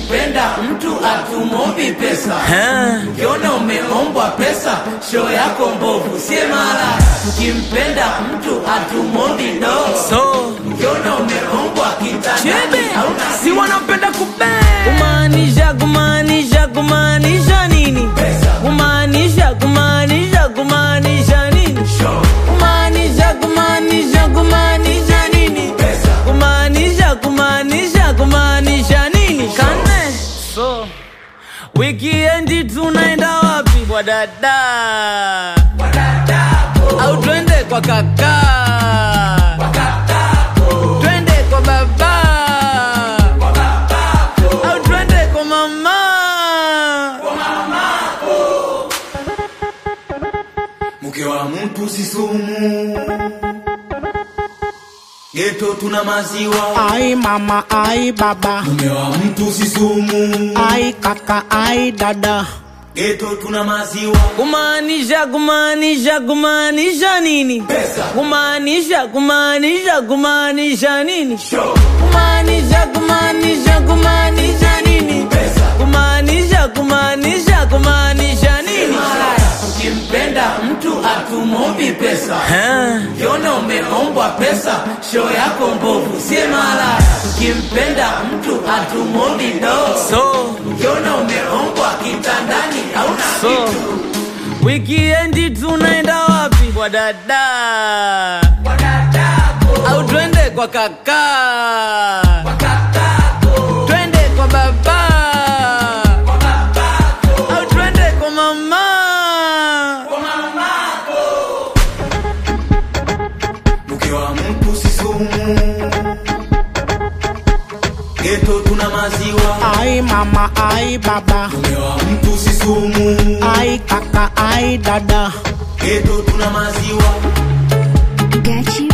Tukimpenda mtu atumombi pesa, ukiona umeombwa pesa, show yako mbovu, sie mara. Tukimpenda mtu atumombi do, so ukiona umeombwa kitandani chebe hauna si wanapenda kube kumaanisha kumaanisha kumaanisha nini Pesa. kumaanisha kumaanisha kumaanisha nini show. kumaanisha kumaanisha kumaanisha nini Pesa. kumaanisha kumaanisha kumaanisha nini kane so wikiendi tunaenda wapi kwa dada au twende kwa kaka twende kwa baba au twende kwa mama mke wa mtu si sumu, geto tuna maziwa. Ai mama, ai baba, Mume wa mtu si sumu, ai kaka, ai dada. geto tuna maziwa. kumaanisha kumaanisha kumaanisha nini Pesa. kumaanisha kumaanisha kumaanisha nini Show. kumaanisha kumaanisha kumaanisha nini Pesa. kumaanisha kumaanisha kumaanisha nini Ukimpenda mtu atumombi pesa, ukiona umeombwa pesa, show yako mbovu, sie mara. Ukimpenda mtu atumombi do, so ukiona umeombwa kitandani hauna so kitu. wikiendi tunaenda wapi kwa dada au twende kwa kaka twende kwa baba au twende kwa mama Mke wa mtu si sumu, geto tuna maziwa. Ai mama, ai baba, Mume wa mtu si sumu, ai kaka, ai dada. geto tuna maziwa. Got you